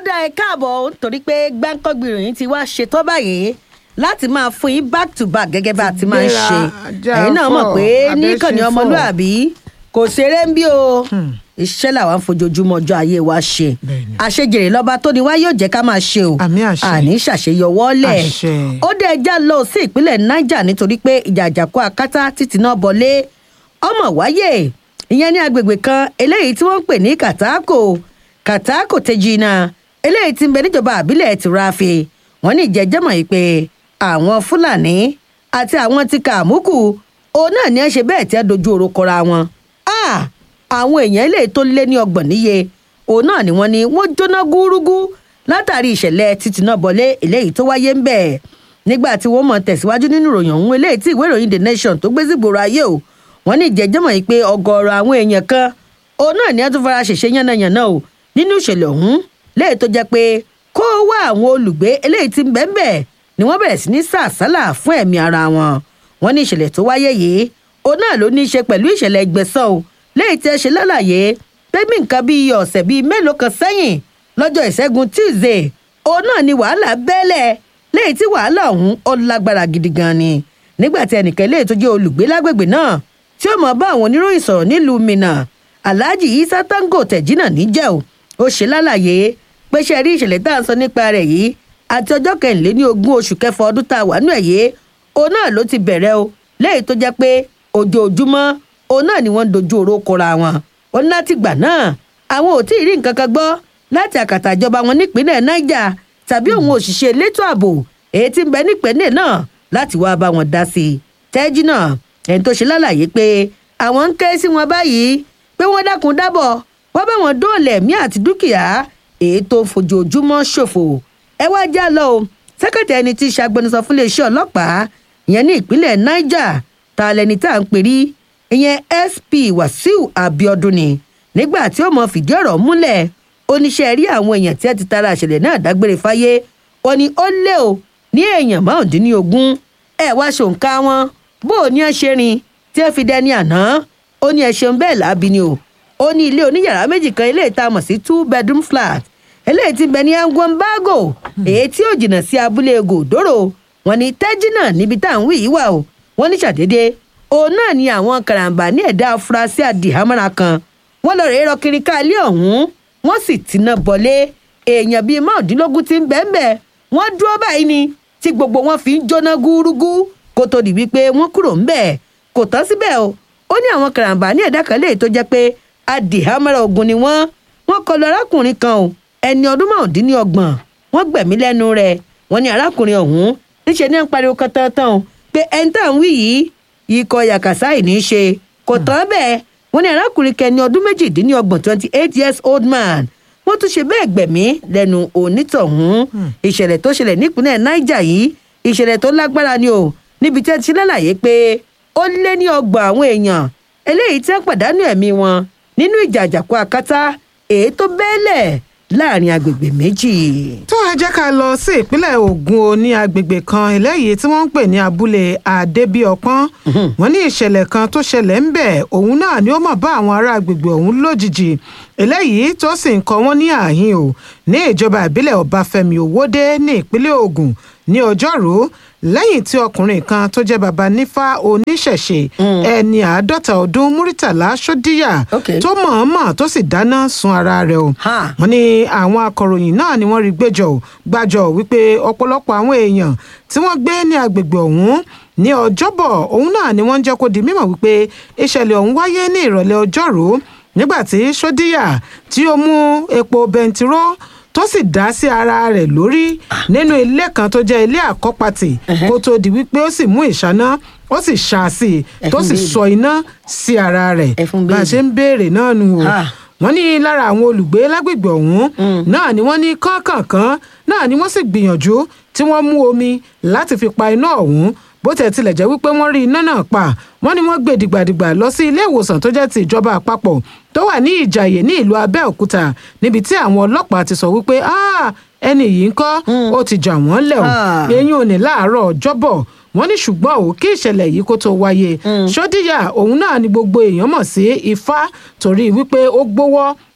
dá ẹ káàbọ̀ torí pé gbáǹkọ́gbì ìròyìn ti wá ṣetán báyìí láti máa fún yín back to back gẹ́gẹ́ bá a ti máa ń ṣe Gbéra, ẹ̀yin náà mọ̀ jáfọ̀, pé níkànnì abẹ́ṣe fọ̀. ọmọlúàbí kò ṣeré ń bí o iṣẹ́ làwọn fojoojúmọ́ ọjọ́ ayé wa ṣe Bẹ́ẹ̀ni. àṣejèrè lọ́ba tó ní wá yóò jẹ́ ká máa ṣe o Àmì àṣẹ. àní ṣàṣeyọwọ́lẹ̀ Àṣẹ. ó dé ẹja lọ sí ìpínlẹ̀ niger nítorí pé ìjà àjàkú akátá títí náà bọlé ọmọ wáyé ìyẹn ní agbègbè kan eléyìí tí wọ́n ń pè ní kàtàkò kàtàkò tejina eléyìí tí ń bẹ níjọba àbílẹ̀ tìrafi wọ́n ní ìjẹ́jẹ́mọ̀ yìí pé àwọn fúlàní àti àwọn ti kàmúkù òun náà ní ẹ ṣe bẹ́ẹ̀ tí ẹ dojú oró kọra wọn Ah! àwọn èèyàn eléyìí tó lé ní ọgbọ̀n níye òun náà ni wọ́n ní wọ́n jóná gúrúgú látàrí ìṣẹ̀lẹ̀ títí náà bọ̀lé eléyìí tó wáyé ń bẹ̀ nígbà tí wọ́n mọ̀ tẹ̀síwájú nínú ìròyìn ọ̀hún eléyìí tí ìwé ìròyìn the nation tó gbé sígboro ayé o wọ́n ní ìjẹ́jẹ́mọ̀ yìí pé ọgọ́rọ̀ àwọn èèyàn kan òun náà ni wọ́n tún fara ṣèṣe yánnayànna o nínú ìṣẹ̀lẹ̀ ọ̀hún léyìí tó jẹ́ pé kó wá àwọn olùgbé eléyìí tí ń bẹ́ẹ̀ bẹ́ẹ̀ ni wọ́n bẹ̀rẹ̀ sí ní sàsálà fún ẹ̀mí ara wọn wọ́n ní ìṣẹ̀lẹ̀ tó wáyé yìí òun náà ló ní í ṣe pẹ̀lú ìṣẹ̀lẹ̀ ìgbẹ̀san o léyìí tí ẹ ṣe lálàyé pé bí nǹkan bíi ọ̀sẹ̀ bíi mélòó kan sẹ́yìn lọ́jọ́ ìṣẹ́gun tuesday òun náà ni wàhálà bẹ́lẹ̀ léyìí tí wàhálà ọ̀hún ó lágbára gidi gan ni nígbà tí ẹnìkan léyìí tó jẹ́ olùgbé lágbègbè náà tí ó mọ̀ bá àwọn oníròyìn sọ̀rọ̀ nílùú minna alhaji isa tango tẹ̀jínà níjẹ́ o ó ṣe lálàyé pé ṣe rí ìṣẹ̀lẹ̀ tá à ń sọ nípa rẹ̀ yìí àti ọjọ́ kẹrìnléní ogún oṣù kẹfà ọdún tá a wà nù ẹ̀ yé òun náà ló ti bẹ̀rẹ̀ o léyìí tó jẹ́ pé ojoojúmọ́ òun náà ni wọ́n ń dojú oró kọra wọn ó ní láti gbà náà àwọn ò tí ì rí nǹkan kan gbọ́ láti àkàtà ìjọba wọn nípínlẹ̀ niger tàbí òun òṣìṣẹ́ elétò ààbò èyí tí ń bẹ nípínlẹ̀ náà láti wáá bá wọn dá sí i tẹ́jú náà ẹni tó ṣe lálàyé pé àwọn ń ké sí wọn báyìí pé wọ́n dákun dábọ̀ wọ́n bá wọn dóòlà ẹ̀mí àti dúkìá èyí tó ń fojoojúmọ́ ṣòfò ẹ wá já lọ o sẹ́kẹ̀tì ẹni tí í ṣàgbẹnusọ fún iléeṣẹ́ ọlọ́pàá ìyẹn ní ìpínlẹ̀ niger ta lẹni tá à ń pè rí ìyẹn sp wàsíù abiodun ni nígbà tí ó mọ fìdí ọ̀rọ̀ múlẹ̀ oníṣẹ́ rí àwọn èèyàn tí ẹ ti tara àṣẹlẹ̀ náà dágbére fáyé ó ní ó lé o ní èèyàn márùndínlógún ẹ wá ṣòǹkà wọn bó o ní ẹ ṣe rin tí ẹ fi dẹni àná ó ní ẹ ṣeun bẹ́ẹ̀ láabi ni o ó ní ilé oníyàrá méjì kan ilé ìta mọ̀ sí two bedroom flat eléyìí ti bẹ ní angwambago èyí tí ó jìnnà sí abúlé gòdòrò wọn ní tẹ́jì náà níbi tá à ń wí yìí wà o wọn ní ṣàdédé òun náà ni àwọn karambà ní ẹ̀dá afurasí àdìhámọ́ra kan wọ́n lọ rèé rọ kiri ká ilé ọ̀hún wọ́n sì tiná bọ̀lé èèyàn bíi márùndínlógún ti ń bẹ́ẹ̀ bẹ́ẹ̀ wọ́n dúró báyìí ni tí gbogbo wọn fi ń jóná gúrúgú kó tó di wípé wọ́n kúrò ńbẹ̀ kò tán síbẹ̀ o ó ní àwọn karambà ní ẹ̀dá kan léyìí tó jẹ́ pé àdìhámọ́ra ogun ni wọ́n wọ́n kọlu arákùnrin kan o ẹni ọdún márùndínlọ́gbọ̀n wọ́n gbẹ̀mí lẹ́nu rẹ̀ wọ́n ní arákùnrin ọ̀hún níṣẹ́ ní ń pariwo kan tán tán o pé ẹni tá à ń wí yìí ikọ̀ yàkàsáì ní í ṣe kò tán bẹ́ẹ̀ wọ́n ní arákùnrin kẹni ọdún méjìdínlọ́gbọ̀n twenty eight years old man wọ́n tún ṣe bẹ́ẹ̀ gbẹ̀mí lẹ́nu onítọ̀hún ìṣẹ̀lẹ̀ tó ṣẹlẹ̀ nípínlẹ̀ niger yìí ìṣẹ̀lẹ̀ tó lágbára ni o níbi tí ẹ ti lálàyé pé ó lé ní ọgbọ̀n àwọn èèyàn eléyìí tí wọ́n pàdánù ẹ̀mí wọn nínú ìjà àjàkú akátá èyí tó bẹ́ẹ̀lẹ̀ láàrin agbègbè méjì. tó ẹ jẹ́ ká lọ sí ìpínlẹ̀ Ògùn o ní agbègbè kan eléyìí tí wọ́n ń pè ní abúlé Adébíọpọ́n wọ́n ní ìṣẹ̀lẹ̀ kan tó ṣẹlẹ̀ ń bẹ̀ òun náà ni ó mọ̀ bá àwọn ará agbègbè ọ̀hún lójijì eléyìí tó sì ń kọ́ wọ́n ní àhín o ní ìjọba ìbílẹ̀ Ọbáfẹ́mi Òwòdé ní ìpínlẹ̀ Ògùn ní ọjọ́rú lẹ́yìn tí ọkùnrin kan tó jẹ́ baba nífà oníṣẹ̀ṣe ẹni àádọ́ta ọdún Múrítàlá Ṣódíyà Okay. tó mọ̀ọ́mọ̀ tó sì dáná sun ara rẹ̀ o Ha. wọ́n ní àwọn akọ̀ròyìn náà ni wọ́n rí gbẹ́jọ́ ò gbàjọ́ wípé ọ̀pọ̀lọpọ̀ àwọn èèyàn tí wọ́n gbé ní agbègbè ọ̀hún ní ọjọ́bọ̀ òun náà ni wọ́n ń jẹ́ kó di mímọ̀ wípé ìṣẹ̀lẹ̀ ọ̀hún wáyé ní ìrọ̀lẹ́ ọjọ́rú nígbà tí sódíyà tí ó mú epo bẹntiró tó sì dá sí ara rẹ̀ lórí nínú ilé kan tó jẹ́ ilé àkọ́pàtì kó tó di wípé ó sì mú ìṣáná ó sì ṣá a sí i tó Ẹfun sì béèrè. sọ iná sí ara rẹ̀ Ẹfun bá a béèrè. ṣe ń béèrè náà nù o Ah. wọ́n ní lára àwọn olùgbé lágbègbè ọ̀hún náà ni wọ́n ní kánkànkán náà ni wọ́n sì gbìyànjú tí wọ́n mú omi láti fi pa iná ọ̀hún bó tẹ̀ tilẹ̀ jẹ́ wípé wọ́n rí iná náà pa wọ́n ní wọ́n gbé dìgbàdìgbà lọ sí ilé ìwòsàn tó jẹ́ ti ìjọba àpapọ̀ tó wà ní ìjàyè ní ìlú abẹ́òkúta níbi tí àwọn ọlọ́pàá ti sọ wípé "Ah, ẹni yìí ń kọ́ ó ti jà wọ́n lẹ̀ o Ah. eyín ò ní láàárọ̀ ọjọ́bọ̀ wọ́n ní ṣùgbọ́n ò kí ìṣẹ̀lẹ̀ yìí kó tó wáyé ṣódíyà òun náà ni gbogbo èèyàn mọ̀ sí ifá torí wípé ó gbówọ́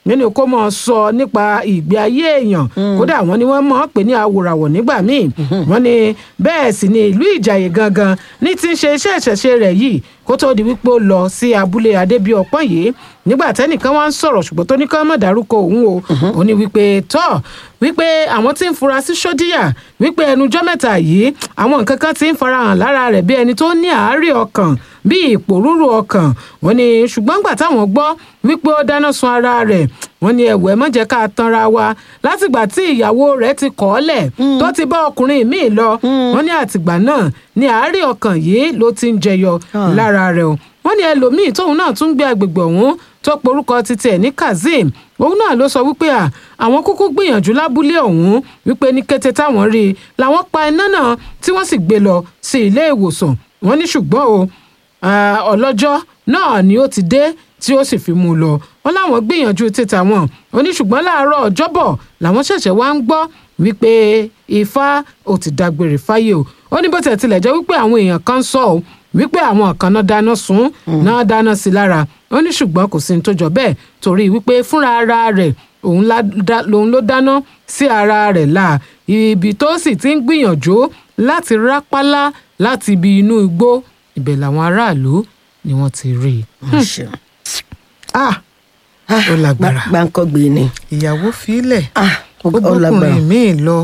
nínú kó mọ̀ sọ nípa ìgbé ayé èèyàn kódà wọ́n ní wọ́n mọ̀ ọ́ pé ní awòràwọ̀ nígbà míì wọ́n ní bẹ́ẹ̀ sì ni ìlú ìjàyè gangan ní ti ń ṣe iṣẹ́ ìṣẹ̀ṣe rẹ̀ yìí kó tó di wípé ó lọ sí abúlé adébíọpọ́n yìí nígbà tẹ́nìkan wá ń sọ̀rọ̀ ṣùgbọ́n tó ní ká má dárúkọ òun o ó ní wípé tọ́ wípé àwọn tí ń fura sí sódíyà wípé ẹnujọ́ mẹ́ta yìí àwọn nǹkan kan ti ń farahàn lára rẹ̀ bí ẹni tó ní àárẹ̀ ọkàn bí ìpòrúurú ọkàn wọ́n ní ṣùgbọ́n gbà táwọn gbọ́ wípé ó dáná sun ara rẹ̀ wọ́n ní ẹ̀wọ̀ ẹ̀ má jẹ́ ká tanra wa látìgbà tí ìyàwó rẹ̀ ti kọ̀ ọ́ lẹ̀ tó ti bá ọkùnrin míì lọ wọ́n ní àtìgbà náà ní àárẹ̀ ọkàn yìí ló ti ń jẹyọ lára rẹ̀ o wọ́n ní ẹlòmíì tóun náà tún gbé agbègbè ọ̀hún tó porúkọ títí ẹ̀ ní kazeem òun náà ló sọ wípé à àwọn kúkú gbìyànjú lábúlé ọ̀hún wípé ní kété táwọn rí i làwọn pa iná náà tí wọ́n sì gbé lọ sí ilé ìwòsàn wọ́n ní ṣùgbọ́n o ọlọ́jọ́ náà ni ó ti dé tí ó sì fi mú un lọ wọn láwọn gbìyànjú títà wọn ó ní ṣùgbọ́n láàárọ̀ ọjọ́bọ̀ làwọn ṣẹ̀ṣẹ̀ wá ń gbọ́ wípé ifá ò ti dágbére fáyé o ó ní bó tẹ̀ tilẹ̀ jẹ́ wípé àwọn èèyàn kan sọ ọ́ wípé àwọn kan náà dáná sun náà dáná sí lára ó ní ṣùgbọ́n kò sí ní tó jọ bẹ́ẹ̀ torí wípé fúnra ara rẹ̀ òun ló dáná sí ara rẹ̀ là ibi tó sì ti ń gbìyànjú láti rápálá láti ibi inú igbó ibẹ̀ làwọn aráàlú ni wọ́n ti rí i. ah ó lágbára gbàǹkọ́gbé ni. ìyàwó filẹ̀ ah ó bọ́kùnrin míì lọ.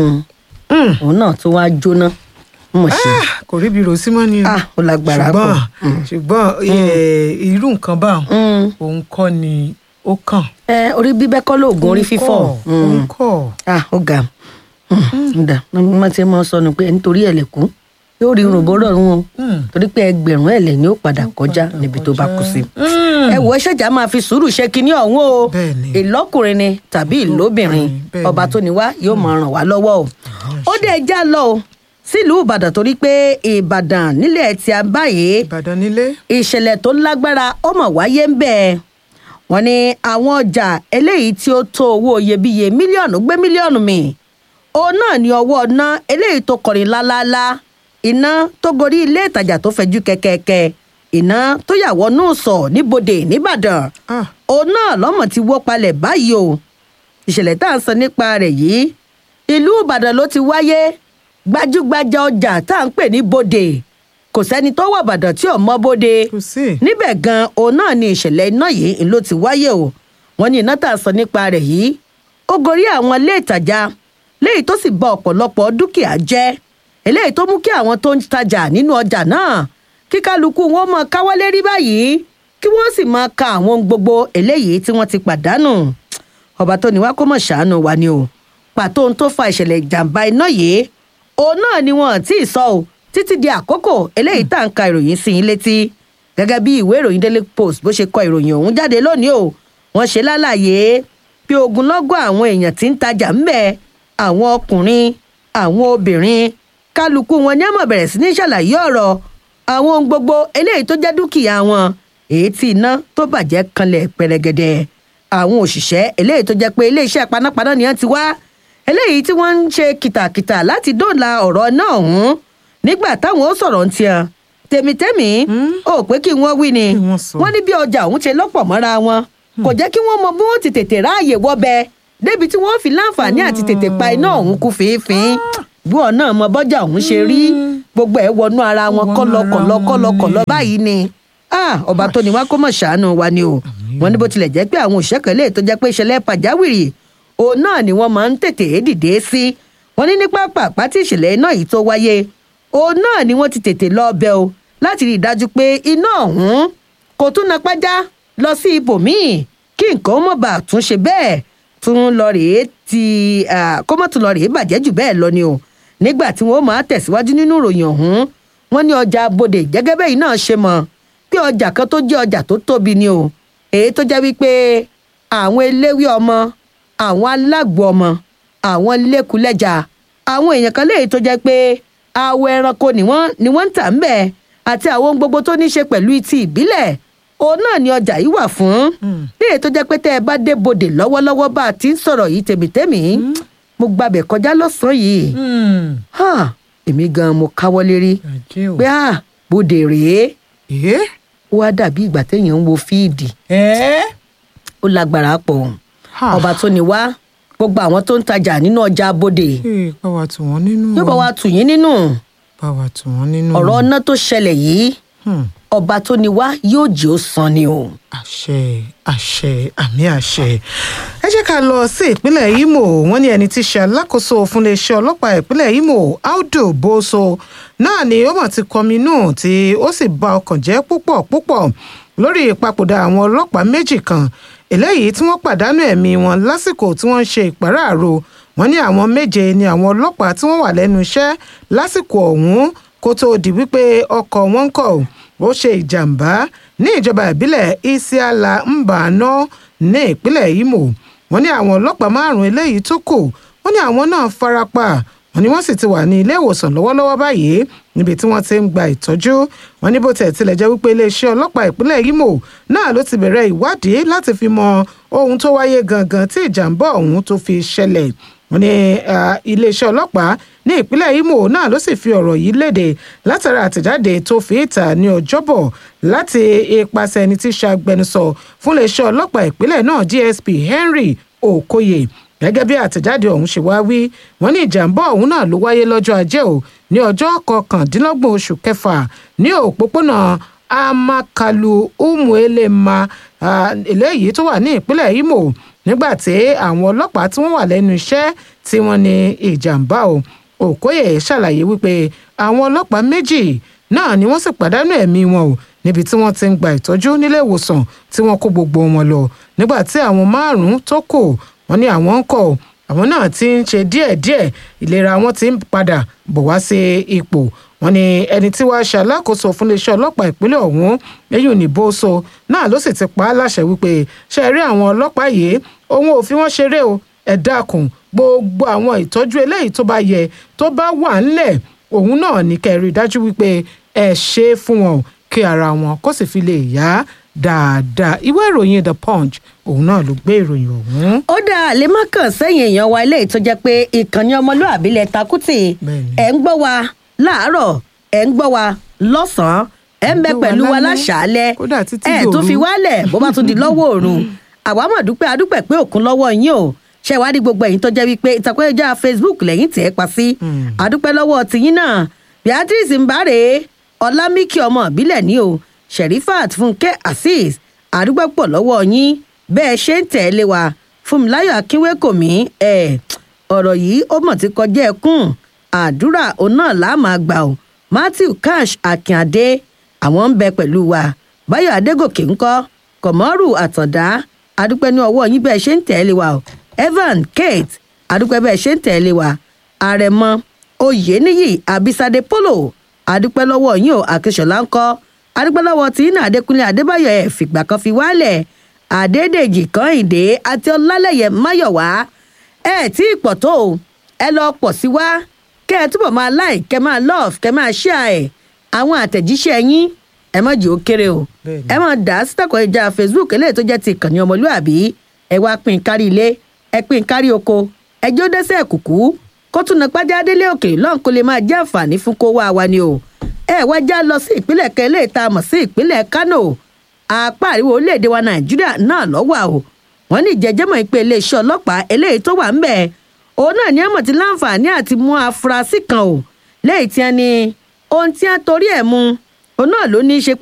òun náà tó wá jóná mọ̀ ṣe. Ah, kò ríbi rò sí mọ́ ni o. ah ó lágbára ṣùgbọ́n pọ̀. ṣùgbọ́n eh, irú nǹkan báwọn Mm. òun kọ́ ni ó kàn. ẹ orí bíbẹ́ kọ́ lóògùn orí fífọ́. òun kọ́ ah ó ga ǹda mo ti mọ sọnù pé nítorí ẹlẹ́kùn yóò rí irun bọ́rọ̀ rún o torí pé ẹgbẹ̀rún ẹ̀lẹ́ ni ó padà kọjá níbi tó bá kú sí. ẹ wọ ṣẹ̀jà máa fi sùúrù ṣe kinní ọ̀hún o Bẹ́ẹ̀ni. ìlọ́kùnrin ni tàbí ìlóbìnrin Bẹ́ẹ̀ni. ọba tó ní wá yóò máa ràn wá lọ́wọ́ o. ó dé ẹja lọ o sílùú ìbàdàn torí pé ìbàdàn nílẹ̀ tí a báyìí ìbàdàn nílé. ìṣẹ̀lẹ̀ tó lágbára ó mọ̀ wáyé ń bẹ́ẹ̀ wọ́n ní àwọn ọjà eléyìí tí ó tó owó iyebíye mílíọ̀nù gbé mílíọ̀nù mi òun náà ní ọwọ́ ná eléyìí tó kọrin lálálá iná tó gorí ilé ìtajà tó fẹjú kẹ̀kẹ́kẹ́ iná tó yà wọnú sọ níbodè nìbàdàn Ah, òun náà lọ́mọ̀ ti wó palẹ̀ báyìí o ìṣẹ̀lẹ̀ tá à ń sọ nípa rẹ̀ yìí ìlú ìbàdàn ló ti wáyé gbajúgbajà ọjà tá à ń pè ní bodè kò sẹ́ni tó wọ̀ ìbàdàn tí ò mọ bodè kò sí. níbẹ̀ gan òun náà ni ìṣẹ̀lẹ̀ iná yìí ló ti wáyé o wọ́n ní iná tá a sọ nípa rẹ̀ yìí ó gorí àwọn ilé ìtajà léyìí tó sì bà ọ̀pọ̀lọpọ̀ dúkìá jẹ́ eléyìí tó mú kí àwọn tó ń tajà nínú ọjà náà kí kálukú wọn máa káwọ́ lérí báyìí kí wọ́n sì máa ka àwọn ohun gbogbo eléyìí tí wọ́n ti pàdánù ọba tó ní wá kó mọ̀ ṣàánú wa ni o pàtó ohun tó fa ìṣẹ̀lẹ̀ ìjàmbá iná yìí òun náà ni wọn ò tí ì sọ o títí di àkókò eléyìí tá à ń ka ìròyìn sí yín létí gẹ́gẹ́ bí ìwé ìròyìn daily post bó ṣe kọ ìròyìn ọ̀hún jáde lónìí o wọ́n ṣe lálàyé pé ogunlọ́gọ̀ àwọn èèyàn tí ń tajà ń bẹ̀ àwọn ọkùnrin àwọn obìnrin kálukú wọn ní àmọ̀ bẹ̀rẹ̀ sí ní ṣàlàyé ọ̀rọ̀ àwọn ohun gbogbo eléyìí tó jẹ́ dúkìá wọn èyí tí iná tó bàjẹ́ kanlẹ̀ pẹrẹgẹdẹ àwọn òṣìṣẹ́ eléyìí tó jẹ́ pé iléeṣẹ́ panápaná ni wọ́n ti wá eléyìí tí wọ́n ń ṣe kìtàkìtà láti dóòlà ọ̀rọ̀ náà ọ̀hún nígbà táwọn ó sọ̀rọ̀ ń tiẹ̀ tèmítẹ́mì ó pé kí wọ́n wí ni Kí wọ́n sọ. wọ́n ní bí ọjà ọ̀hún ṣe lọ́pọ̀ mọ́ra wọn kò jẹ́ kí wọ́n mọ bí wọ́n ti tètè ráàyè wọ́bẹ̀ débi tí wọ́n fi láǹfààní àti tètè pa iná ọ̀hún kú fínfín bí wọn náà mọ bọ́jà ọ̀hún ṣe rí gbogbo ẹ̀ wọnú ara wọn Wọnú kọ́lọkọ̀lọ ara wọn kọ́lọkọ̀lọ ni. báyìí ni Ah, ọba tó ní wá kó mọ̀ ṣàánú wa ni o wọn ní bó tilẹ̀ jẹ́ pé àwọn òṣìṣẹ́ kan lè tó jẹ́ pé ìṣẹ̀lẹ̀ pàjáwìrì òun náà ni wọ́n máa ń tètè dìde sí wọn ní ní pápá pátí ìṣẹ̀lẹ̀ iná yìí tó wáyé òun náà ni wọ́n ti tètè lọ ọbẹ̀ o láti rí i dájú pé iná ọ̀hún kò tún na pájá lọ sí ibòmíì kí nǹkan mọ̀ bá tún ṣe bẹ́ẹ̀ tún lọ rèé ti ah, kó mọ̀ tún lọ rèé bàjẹ́ jù bẹ́ẹ̀ lọ ni o nígbà tí wọ́n máa tẹ̀síwájú nínú ìròyìn ọ̀hún wọ́n ní ọjà bodè gẹ́gẹ́ bẹ́ẹ̀ náà ṣe mọ̀ pé ọjà kan tó jẹ́ ọjà tó tóbi ni o èyí tó jẹ́ wípé àwọn eléwé ọmọ àwọn alágbo ọmọ àwọn lẹ́kùlẹ́jà àwọn èèyàn kan léyìí tó jẹ́ pé awọ ẹranko ni wọ́n ni wọ́n ń tà ń bẹ̀ àti àwọn ohun gbogbo tó ní ṣe pẹ̀lú ti ìbílẹ̀ òun náà ni ọjà yìí wà fún léyìí tó jẹ́ pé tẹ́ ẹ bá dé bodè lọ́wọ́lọ́wọ́ bá a ti ń sọ̀rọ̀ yìí tèmítèmí mo gbàbẹ̀ kọjá lọ́sàn-án yìí Hmm, Ha, èmi gan mo káwọ́ lérí àjẹ́ o. pé ah bodè rèé Ẹ́ ó wá dàbí ìgbà téèyàn ń wo fíìdì ẹ́ ó lágbára pọ̀ Ha. ọba tó ní wá gbogbo àwọn tó ń tajà nínú ọjà abodè Ee, bá wa tù wọ́n nínú. yóò bá wa tù yín nínú bá wa tù wọ́n nínú. ọ̀rọ̀ ọ̀nà tó ṣẹlẹ̀ yìí Hmm. ọba tó ní wá yóò jẹ́ ó san ni o. àṣẹ àṣẹ àmì àṣẹ ẹ jẹ́ ká lọ sí ìpínlẹ̀ Imo wọ́n ní ẹni tí í ṣe alákòóso fún iléeṣẹ́ ọlọ́pàá ìpínlẹ̀ Imo Audu Boso náà ni ó mọ̀ ti kọminú tí ó sì bà ọkàn jẹ́ púpọ̀ púpọ̀ lórí ìpapòdà àwọn ọlọ́pàá méjì kan eléyìí tí wọ́n pàdánù ẹ̀mí wọn lásìkò tí wọ́n ń ṣe ìpàráàrò wọ́n ní àwọn méje ni àwọn ọlọ́pàá tí wọ́n wà lẹ́nu iṣẹ́ lásìkò ọ̀hún kó tóó di wípé ọkọ̀ wọn kọ̀ ọ́ ó ṣe ìjàmbá ní ìjọba ìbílẹ̀ isiala mbano ní ìpínlẹ̀ imo wọ́n ní àwọn ọlọ́pàá márùn-ún eléyìí tó kù wọ́n ní àwọn náà farapa wọ́n ní wọ́n sì ti wà ní ilé ìwòsàn lọ́wọ́lọ́wọ́ báyìí níbi tí wọ́n ti ń gba ìtọ́jú wọ́n ní bó tẹ̀ tilẹ̀ jẹ́ wípé iléeṣẹ́ ọlọ́pàá ìpínlẹ̀ imo náà ló ti bẹ̀rẹ̀ ìwádìí láti fi mọ ohun tó wáyé gangan tí ìjàmbá ọ̀hún tó fi ṣẹlẹ̀ wọ́n ní ah, iléeṣẹ́ ọlọ́pàá ní ìpínlẹ̀ imo náà ló sì fi ọ̀rọ̀ yìí léde látara àtẹ̀jáde tó fi ìta ní ọjọ́bọ̀ láti ipasẹ̀ ẹni tí í ṣe agbẹnusọ fún iléeṣẹ́ ọlọ́pàá ìpínlẹ̀ náà dsp henry okoye gẹ́gẹ́ bí àtẹ̀jáde ọ̀hún ṣe wá wí wọ́n ní ìjàmbá ọ̀hún náà ló wáyé lọ́jọ́ ajé o ní ọjọ́ kọkàndínlọ́gbọ̀n oṣù kẹfà ní òpópónà amakalu umuelema ah, eléyìí tó wà ní ìpínlẹ̀ imo nígbà tí àwọn ọlọ́pàá tí wọ́n wà lẹ́nu iṣẹ́ tí wọ́n ní ìjàmbá o òkóyè ṣàlàyé wípé àwọn ọlọ́pàá méjì náà ni wọ́n sì pàdánù ẹ̀mí wọn o níbi tí wọ́n ti ń gba ìtọ́jú nílé ìwòsàn tí wọ́n kó gbogbo wọn lọ nígbà tí àwọn márùn-ún tó kù wọ́n ní àwọn ń kọ̀ àwọn náà ti ń ṣe díẹ̀díẹ̀ ìlera wọn ti ń padà bọ̀ wá sí ipò wọ́n ní ẹni tí wàá ṣe alákòóso fún iléeṣẹ́ ọlọ́pàá ìpínlẹ̀ ọ̀hún eyín ní bóso náà ló sì ti pa á láṣẹ wípé ṣe rí àwọn ọlọ́pàá yìí òun ò fi wọ́n ṣeré o ẹ dákun gbogbo àwọn ìtọ́jú eléyìí tó bá yẹ tó bá wà ńlẹ̀ òun náà ní kẹ́ ẹ rí i dájú wípé ẹ ṣe é fún wọn o kí ara wọn kó sì fi lè yá dáadáa ìwé ìròyìn the punch òun náà ló gbé ìròyìn ọ̀hún. ó dáa lè má kàn sẹ́yìn èèyàn wa ilé tó jẹ́ pé ìkànnì ọmọlúàbí lẹ takùtì Bẹ́ẹ̀ni. ẹ̀ ń gbọ́ wa láàárọ̀ ẹ̀ ń gbọ́ wa lọ́sàn-án ẹ̀ ń bẹ Ẹ gbọ́ wa pẹ̀lú wa lálẹ́. láṣàálẹ̀ Kódà títí ẹ̀ tó dòru. fi wálẹ̀ bó bá tún di lọ́wọ́ òru àwa mọ̀ dúpẹ́ adúpẹ́ pé òkun lọ́wọ́ yín o ṣe ìwádìí gbogbo ẹ̀yin tó jẹ́ wípé ìtàkùn ẹ̀já facebook lẹ́yìn tẹ̀ ẹ́ pa sí adúpẹ́ lọ́wọ́ tiyín náà beatrice mbare ọlámíkì ọmọ ìbílẹ̀ ní o sherifat fúnkẹ́ azeez àdúgbò pọ̀ lọ́wọ́ yín bẹ́ẹ̀ ṣe ń tẹ̀lé wa fúnmiláyọ̀ akínwékòmí ẹ̀ ọ̀rọ̀ yìí ó mọ̀ ti kọjá ẹkún àdúrà òun náà là á máa gbà ó matthew cash akínadé àwọn ń bẹ pẹ̀lú wa báyọ̀ adégòkè ńkọ́ kọ̀mọ́rù àtàndá adúpẹ́ ní ọwọ́ yín bẹ́ẹ̀ ṣe ń tẹ̀lé wa o evan kate adúpẹ́ bẹ́ẹ̀ ṣe ń tẹ̀lé wa àrẹ̀mọ oyèníyì abisade polo adúpẹ́ lọ́wọ́ yín o akíṣọlá ńkọ́ adúpẹ́ lọ́wọ́ tí iná adékúnlé adébáyọ̀ ẹ̀ fìgbà kan fi wálẹ̀ àdédèjì kọ́hìndé àti ọlálẹ́yẹ máyọ̀wá ẹ tí ì pọ̀ tó o ẹ lọ pọ̀ sí wá kẹ́ ẹ túbọ̀ máa like kẹ́ máa love kẹ́ máa share ẹ̀ àwọn àtẹ̀jíṣẹ́ yín ẹ má jẹ́ ó kéré o Bẹ́ẹ̀ni. ẹ máa dà á sítàkọ̀ ìjà facebook eléyìí tó jẹ́ ti ìkànnì ọmọlúàbí ẹ wá pín in kárí ilé ẹ pín in kárí oko ẹ jó dẹ́sẹ̀ kùkú kó tún na pàjá délé òkèèrè lọ́n kó lè máa jẹ́ àǹfààní fún kó wá wa ni o ẹ wá já lọ sí ìpínlẹ̀ kan eléyìí tá a mọ̀ sí ìpínlẹ̀ kano apá àríwá orílẹ̀-èdè wa nàìjíríà náà lọ́wọ́ o wọ́n ní ìjẹ́jẹ́mọ̀ ìpè iléeṣẹ́ ọlọ́pàá eléyìí tó wà ń bẹ̀ òun náà ní àmọ̀ tí láǹfààní àti mú afurasí kan o lẹ́yìn tí a ní ohun tí a torí ẹ̀ mú òun náà ló ní í ṣe